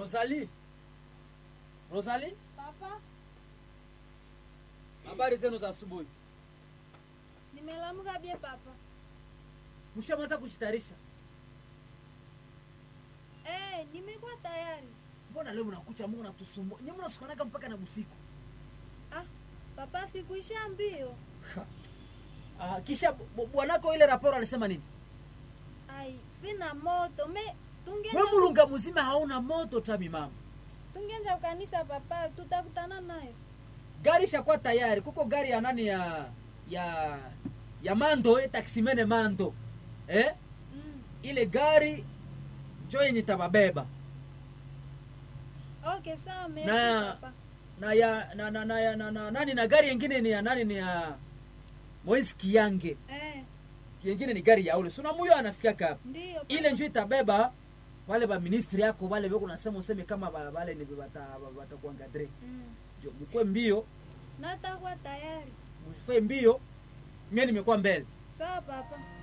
Rosalie. Rosalie, Papa, habari zenu za asubuhi. nimelamuka bie papa. Mshamaliza kujitayarisha? Eh, nimekuwa tayari. Mbona leo mnakucha Mungu natusumbua? Nyinyi mnasukanaka mpaka na busiku. Ah, papa sikuisha mbio. Ah, kisha bu- bwanako ile raporo alisema nini? Ai, sina moto. Me Wewe tungenja mulunga mzima hauna moto tami mama. tungenja kanisa papa, tutakutana nayo. Gari shakuwa tayari. Kuko gari ya nani ya ya ya Mando, eh, taksimene Mando. Eh? Mm. Ile gari njo yenye tababeba. Okay, sawa merci Na- papa. na ya na, na, na, ya, na, na nani na gari yengine ni ya nani ni ya Moise Kiyange. Eh, Yengine ni gari ya ule. Suna muyo anafika hapa. ndio. papa. Ile njo itabeba wale ba ministri yako wale beko nasema useme kama ba- wale ni bata bata kuangadre. Mm. Jo mkwe mbio, Natakuwa tayari. mfanye mbio. Mimi nimekuwa mbele. Sawa papa.